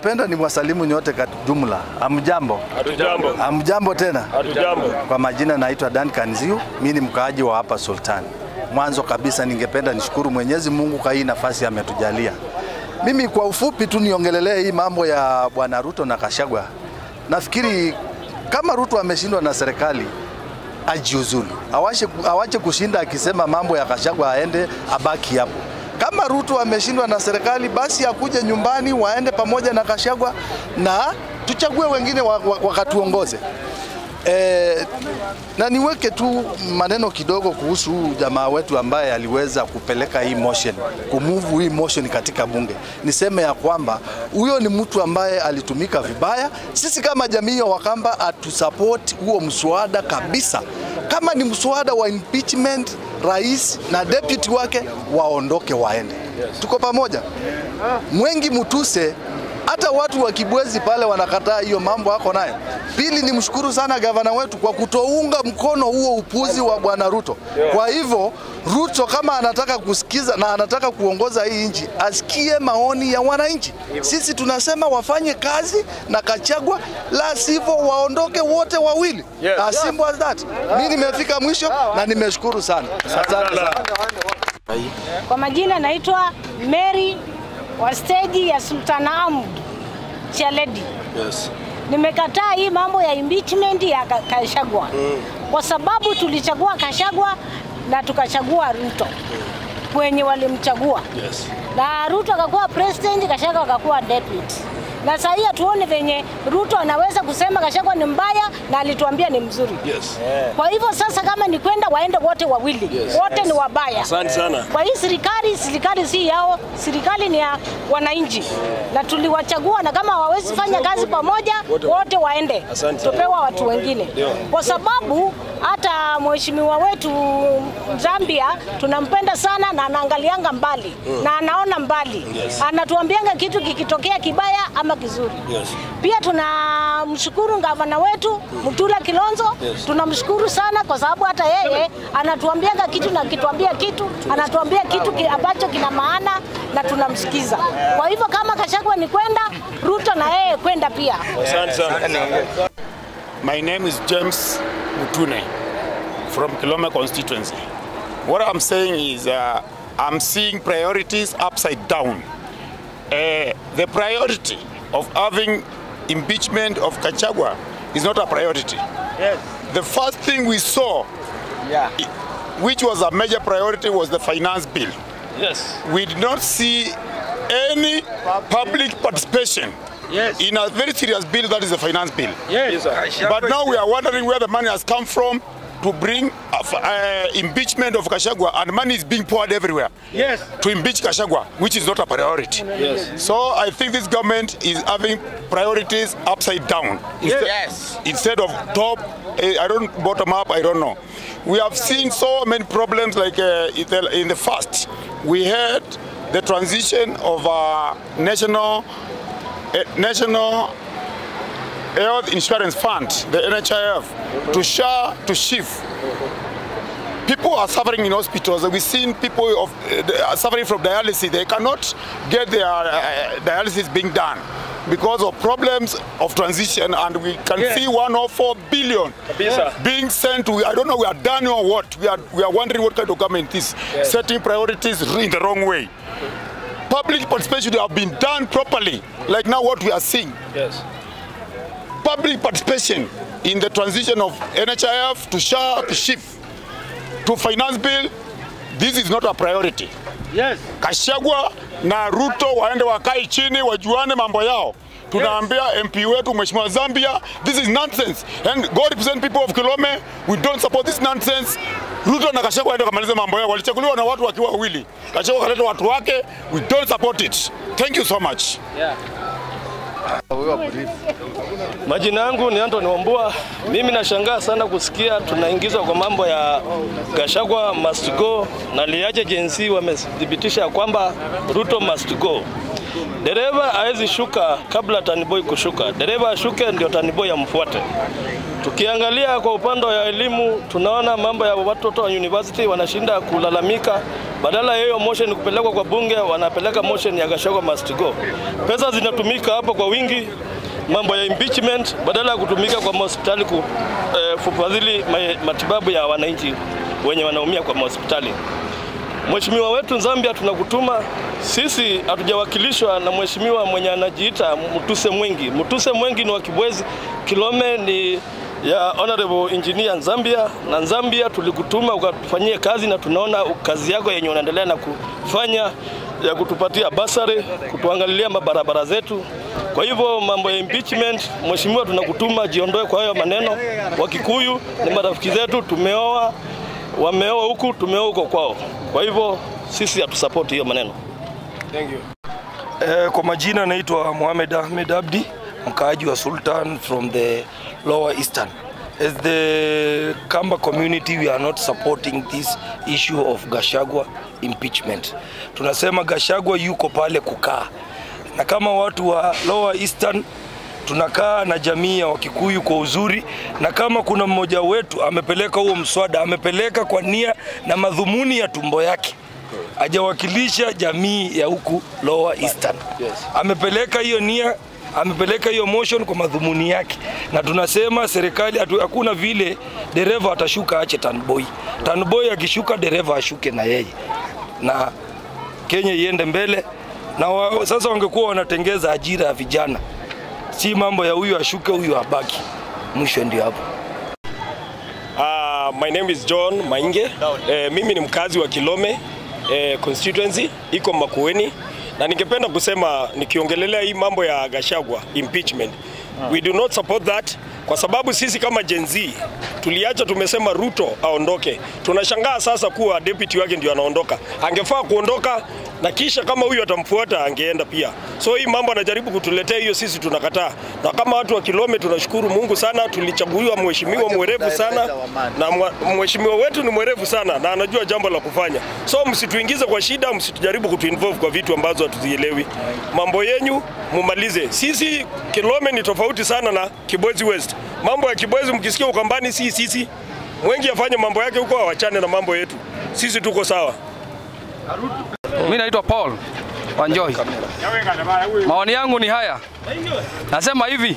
ningependa ni wasalimu nyote kwa jumla. Amjambo, Hatujambo. amjambo tena. Hatujambo. Kwa majina naitwa Duncan Ziu, mimi ni mkaaji wa hapa Sultan. Mwanzo kabisa ningependa nishukuru Mwenyezi Mungu kwa hii nafasi ametujalia. Mimi kwa ufupi tu niongelelee hii mambo ya Bwana Ruto na Kashagwa. Nafikiri kama Ruto ameshindwa na serikali ajiuzulu, awache, awache kushinda akisema mambo ya Kashagwa, aende abaki hapo. Kama Ruto ameshindwa na serikali, basi akuje nyumbani, waende pamoja na Kashagwa na tuchague wengine wa- wa- wakatuongoze. E, na niweke tu maneno kidogo kuhusu huyu jamaa wetu ambaye aliweza kupeleka hii motion, kumove hii motion katika bunge. Niseme ya kwamba huyo ni mtu ambaye alitumika vibaya. Sisi kama jamii ya Wakamba hatusupport huo mswada kabisa. Kama ni mswada wa impeachment, rais na deputy wake waondoke waende. Tuko pamoja. Mwengi Mutuse hata watu wa Kibwezi pale wanakataa hiyo mambo ako nayo. Pili, ni mshukuru sana gavana wetu kwa kutounga mkono huo upuzi wa bwana Ruto. Kwa hivyo Ruto kama anataka kusikiza na anataka kuongoza hii nchi, asikie maoni ya wananchi. Sisi tunasema wafanye kazi na Kachagwa, la sivyo waondoke wote wawili. Yes. As simple as that. Mimi nimefika mwisho na nimeshukuru sana. Asante sana. Kwa majina naitwa Mary wa steji ya Sultan Ahmad Chaledi. Yes. Nimekataa hii mambo ya impeachment ya Ka- Kashagwa kwa sababu tulichagua Kashagwa na tukachagua Ruto wenye walimchagua Yes. na Ruto akakuwa president, Kashagwa akakuwa deputy. Na sasa hii hatuoni venye Ruto anaweza kusema Kashagwa ni mbaya na alituambia ni mzuri. Yes. Kwa hivyo sasa, kama ni kwenda waende wote wawili, Yes. wote ni wabaya. Asante sana. Kwa hii serikali, serikali si yao, serikali ni ya wananchi na tuliwachagua, na kama hawawezi fanya kazi pamoja, wote waende, Asante sana. tupewa watu wengine, kwa sababu hata mheshimiwa wetu Zambia tunampenda sana na anaangalianga mbali na anaona mbali, anatuambianga kitu kikitokea kibaya ama kizuri. Yes. Pia tunamshukuru gavana wetu Mutula Kilonzo, tunamshukuru sana kwa sababu hata yeye anatuambianga kitu na akituambia kitu anatuambia kitu ki- ambacho kina maana na tunamsikiza. Kwa hivyo kama Kashagwa ni kwenda, Ruto na yeye kwenda pia. Asante sana. My name is James Mutune from Kilome constituency. What I'm saying is uh, I'm seeing priorities upside down. Uh, the priority of having impeachment of Kachagwa is not a priority. The first thing we saw, i- which was a major priority, was the finance bill. Yes. We did not see any public participation in a very serious bill that is the finance bill. Yes, sir. But now we are wondering where the money has come from to bring uh, f- uh, impeachment of Kashagwa, and money is being poured everywhere Yes. to impeach Kashagwa, which is not a priority. Yes. So I think this government is having priorities upside down. Instead, Yes. instead of top, eh, I don't bottom up. I don't know. We have seen so many problems like uh, in the- in the first. We had the transition of uh, national eh, national health insurance fund, the NHIF, to SHA to SHIF. People are suffering in hospitals. We've seen people of, uh, they are suffering from dialysis. They cannot get their uh, dialysis being done because of problems of transition. And we can Yeah. see 104 billion Kabisa. being sent to, I don't know, we are done or what. We are, we are wondering what kind of government is setting priorities in the wrong way. Public participation should have been done properly, like now what we are seeing Yes. public participation in the transition of NHIF to SHA to SHIF to finance bill, this is not a priority. Yes. Kashagwa na Ruto waende wakae chini wajuane mambo yao. Tunaambia MP wetu Mheshimiwa Zambia, this is nonsense. And God represent people of Kilome, we don't support this nonsense. Ruto na Kashagwa waende kamalize mambo yao. Walichaguliwa na watu wakiwa wawili. Kashagwa kaleta watu wake, we don't support it. Thank you so much. Majina yangu ni Anthony Wambua. Mimi nashangaa sana kusikia tunaingizwa kwa mambo ya Gachagua must go na Liache Jensi wamethibitisha kwamba Ruto must go. Dereva hawezi shuka kabla Taniboy kushuka. Dereva ashuke ndio Taniboy amfuate. Tukiangalia kwa upande wa elimu, tunaona mambo ya watoto wa university wanashinda kulalamika, badala ya hiyo motion kupelekwa kwa bunge, wanapeleka motion ya Gachagua must go. Pesa zinatumika hapo kwa wingi, mambo ya impeachment badala ya kutumika kwa hospitali ku, eh, kufadhili ma- matibabu ya wananchi wenye wanaumia kwa hospitali. Mheshimiwa wetu Zambia, tunakutuma sisi, hatujawakilishwa na mheshimiwa mwenye anajiita Mutuse Mwengi. Mutuse Mwengi ni wa Kibwezi, Kilome ni ya Honorable Engineer Zambia, na Zambia tulikutuma ukatufanyie kazi, na tunaona kazi yako yenye unaendelea na kufanya ya kutupatia basari, kutuangalilia mabarabara zetu. Kwa hivyo mambo ya impeachment, mheshimiwa, tunakutuma jiondoe kwa hayo maneno. Wakikuyu ni marafiki zetu, tumeoa wameoa huku, tumeoa huko kwao. Kwa hivyo sisi hatusapoti hiyo maneno. Eh, kwa majina naitwa Mohamed Ahmed Abdi, mkaaji wa Sultan from the Lower Eastern. As the Kamba community we are not supporting this issue of Gashagwa impeachment. Tunasema Gashagwa yuko pale kukaa, na kama watu wa Lower Eastern tunakaa na jamii ya Wakikuyu kwa uzuri, na kama kuna mmoja wetu amepeleka huo mswada, amepeleka kwa nia na madhumuni ya tumbo yake hajawakilisha jamii ya huku Lower Eastern. Amepeleka hiyo nia, amepeleka hiyo motion kwa madhumuni yake, na tunasema serikali hatu- hakuna vile dereva atashuka ache tanboy. Tanboy akishuka dereva ashuke na yeye, na Kenya iende mbele. Na wa, sasa wangekuwa wanatengeza ajira ya vijana, si mambo ya huyu ashuke huyu abaki. Mwisho ndio hapo. Uh, my name is John Mainge. Eh, mimi ni mkazi wa Kilome eh, constituency iko Makueni, na ningependa kusema nikiongelelea hii mambo ya Gachagua impeachment. We do not support that kwa sababu sisi kama Gen Z tuliacha tumesema Ruto aondoke. Tunashangaa sasa kuwa deputy wake ndio anaondoka. Angefaa kuondoka na kisha kama huyu atamfuata angeenda pia. So hii mambo anajaribu kutuletea hiyo, sisi tunakataa. Na kama watu wa Kilome tunashukuru Mungu sana, tulichaguliwa mheshimiwa mwerevu sana, na mwa- mheshimiwa wetu ni mwerevu sana na anajua jambo la kufanya. So msituingize kwa shida, msitujaribu kutuinvolve kwa vitu ambazo hatuzielewi. Mambo yenyu mumalize. Sisi Kilome ni tofauti sana na Kibwezi West. Mambo ya Kibwezi mkisikia Ukambani, si sisi Mwengi afanye mambo yake huko, awachane na mambo yetu. Sisi tuko sawa. Mimi naitwa Paul Wanjoi. Maoni yangu ni haya, nasema hivi,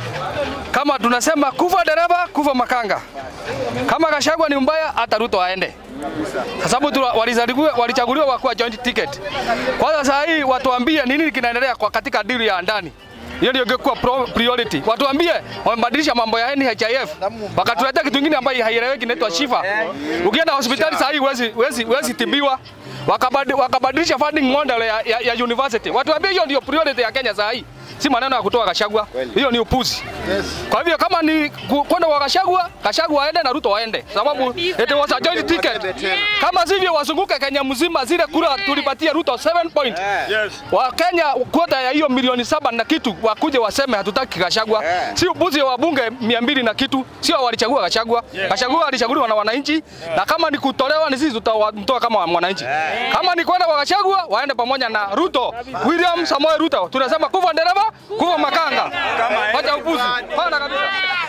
kama tunasema kufa dereva kufa makanga, kama Gachagua ni mbaya, hata Ruto aende, kwa sababu tu- walichaguliwa walichaguliwa wakuwa joint ticket. Kwanza saa hii watuambie nini kinaendelea kwa katika dili ya ndani hiyo ndio ingekuwa pro- priority. Watuambie wamebadilisha mambo ya NHIF, wakatuletea kitu kingine ambayo haieleweki inaitwa Shifa. Ukienda hospitali saa hii huwezi huwezi huwezi tibiwa. Wakabadi- Wakabadilisha funding model ya, ya, ya university. Watuambie hiyo ndio priority ya Kenya saa hii, si maneno ya kutoa Gachagua. Hiyo ni upuzi. Kwa hivyo kama ni ku- kwenda kwa Gachagua, Gachagua aende na Ruto waende, sababu it was a joint ticket. Kama sivyo wazunguke Kenya mzima, zile kura tulipatia Ruto 7 point wa Kenya kwota ya hiyo milioni saba na kitu wakuje waseme hatutaki Gachagua. Si upuzi wa bunge mia mbili na kitu, sio walichagua Gachagua. Gachagua alichaguliwa na wananchi, na kama ni kutolewa ni sisi tutamtoa kama mwananchi. Kama ni kwenda kwa Gachagua waende pamoja na Ruto, William Samoei Ruto. Tunasema kufa dereva, kufa makanga. Wacha upuzi. Hapana kabisa.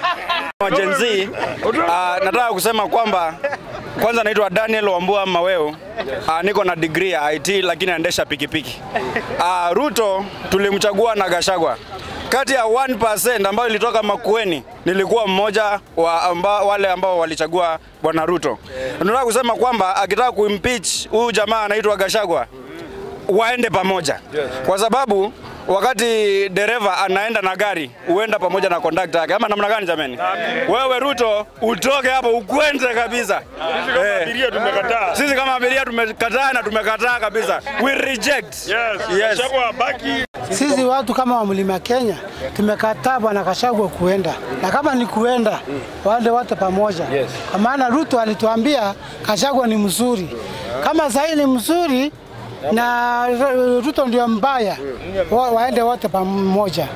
wa Gen Z, uh, nataka kusema kwamba kwanza naitwa Daniel Wambua Maweo. Uh, niko na degree ya IT lakini naendesha pikipiki. Uh, Ruto tulimchagua na Gachagua. Kati ya 1% ambayo ilitoka Makueni nilikuwa mmoja wa amba, wale ambao walichagua bwana Ruto. Nataka kusema kwamba akitaka kuimpeach huyu jamaa anaitwa Gachagua waende pamoja kwa sababu wakati dereva anaenda na gari huenda pamoja na kondakta yake, ama namna gani jameni? Wewe Ruto utoke hapo ukwende kabisa. Eh, Abiria tumekataa. sisi kama abiria tumekataa na tumekataa kabisa, we reject. Yes. Yes. Gachagua baki. Sisi watu kama wa mlima Kenya tumekataa bwana Gachagua kuenda, na kama ni kuenda waende wote pamoja, kwa maana Ruto alituambia Gachagua ni mzuri. Kama sahii ni mzuri na Ruto ndio mbaya, wa, waende wote pamoja.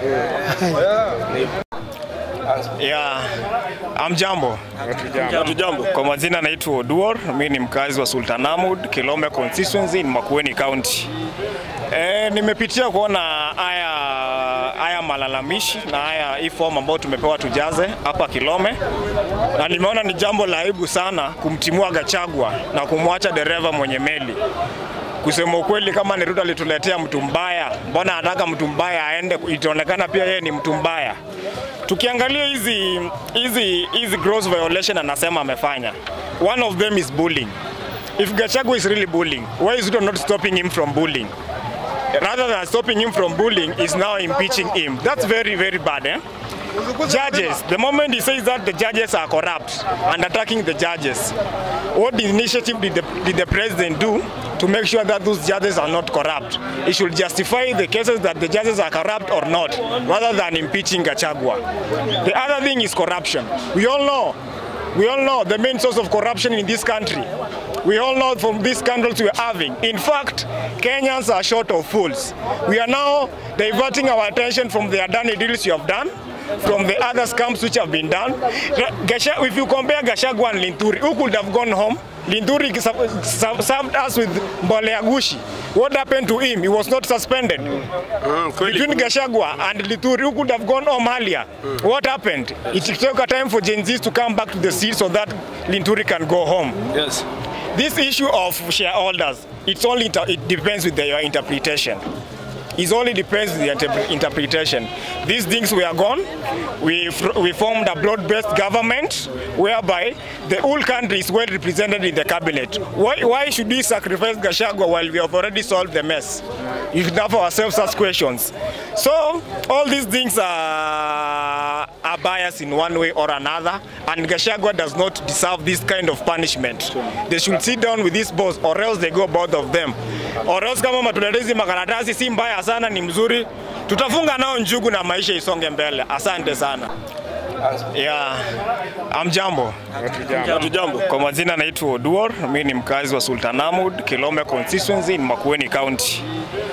Yeah. Amjambo. Hatujambo. Kwa majina naitwa Oduor, mimi ni mkazi wa Sultan Ahmad, Kilome constituency in Makueni County. E, nimepitia kuona haya haya haya malalamishi na haya hii fomu ambayo tumepewa tujaze hapa Kilome, na nimeona ni jambo la aibu sana kumtimua Gachagua na kumwacha dereva mwenye meli. Kusema ukweli, kama ni Ruto alituletea mtu mbaya, mbona anataka mtu mbaya aende? Itaonekana pia yeye ni mtu mbaya. Tukiangalia hizi hizi hizi gross violation anasema amefanya, one of them is bullying. If Gachagua is really bullying, why is Ruto not stopping him from bullying? rather than stopping him from bullying, is now impeaching him. That's very, very bad. Eh? Judges, the moment he says that the judges are corrupt and attacking the judges, what initiative did the, did the president do to make sure that those judges are not corrupt? He should justify the cases that the judges are corrupt or not, rather than impeaching Gachagua. The other thing is corruption. We all know, we all know the main source of corruption in this country we all know from these scandals we are having. In fact, Kenyans are short of fools. We are now diverting our attention from the Adani deals you have done, from the other scams which have been done. Gasha, if you compare Gashagwa and Linturi, who could have gone home? Linturi served us with Mboleagushi. What happened to him? He was not suspended. Between Gashagwa and Linturi, who could have gone home earlier? What happened? It took a time for Gen Zs to come back to the seat so that Linturi can go home. Yes. This issue of shareholders, it's only it depends with the, your interpretation. It only depends with the inter interpretation. These things were gone. We, we formed a broad-based government whereby the whole country is well represented in the cabinet. Why, why should we sacrifice Gashagwa while we have already solved the mess? You should have ourselves such questions. So all these things are, are biased in one way or another, and Gashagwa does not deserve this kind of punishment. They should sit down with this boss, or else they go both of them. Or else kama matuletezi makaratasi si mbaya sana, ni mzuri, tutafunga nao njugu na maisha isonge mbele. Asante sana. Yeah. Amjambo. Hatujambo. Kwa majina naitwa Oduor, mimi ni mkazi wa Sultanahmood, Kilome constituency in Makueni County.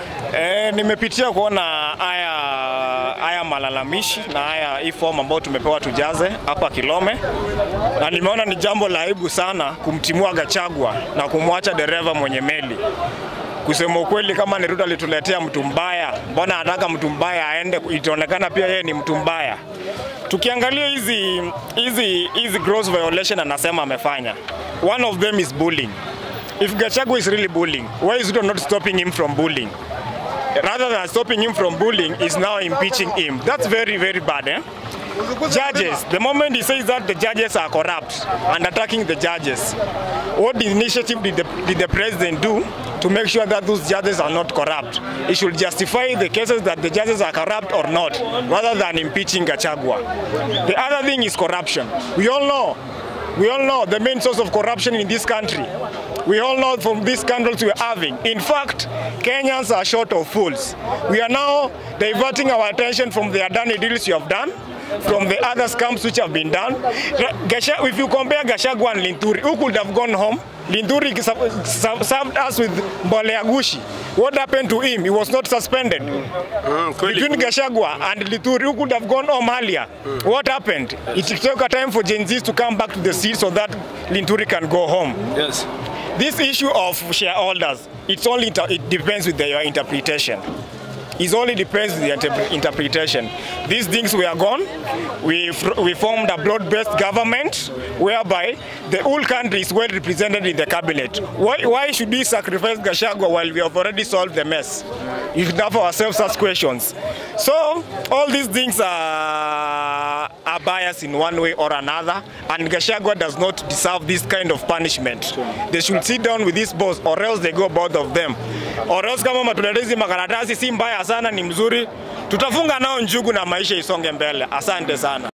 E, nimepitia kuona haya haya malalamishi na haya hii fomu ambayo tumepewa tujaze hapa Kilome, na nimeona ni jambo la aibu sana kumtimua Gachagua na kumwacha dereva mwenye meli. Kusema ukweli, kama ni Ruto alituletea mtu mbaya, mbona anataka mtu mbaya aende? Itaonekana pia yeye ni mtu mbaya. Tukiangalia hizi hizi hizi gross violation anasema amefanya, one of them is bullying. If Gachagua is really bullying, why is Ruto not stopping him from bullying? rather than stopping him from bullying, is now impeaching him. That's very, very bad. Eh? Judges, the moment he says that the judges are corrupt and attacking the judges, what initiative did the, did the president do to make sure that those judges are not corrupt? He should justify the cases that the judges are corrupt or not, rather than impeaching Gachagua. The other thing is corruption. We all know, we all know the main source of corruption in this country we all know from these scandals we are having. In fact, Kenyans are short of fools. We are now diverting our attention from the Adani deals you have done, from the other scams which have been done. Gasha, if you compare Gashagwa and Linturi, who could have gone home? Linturi served us with Mboleagushi. What happened to him? He was not suspended. Between Gashagwa and Linturi, who could have gone home earlier? What happened? It took a time for Gen Zs to come back to the seat so that Linturi can go home. Yes. This issue of shareholders, it's only it depends with the, your interpretation. It only depends with the inter interpretation. These things were gone. We, we formed a broad-based government whereby the whole country is well represented in the cabinet. Why, why should we sacrifice Gashagwa while we have already solved the mess? You should have ourselves such questions. So all these things are, are biased in one way or another, and Gashagwa does not deserve this kind of punishment. They should sit down with this boss, or else they go both of them. Or else kama matuletezi makaratasi si mbaya sana, ni mzuri, tutafunga nao njugu na maisha isonge mbele. Asante sana.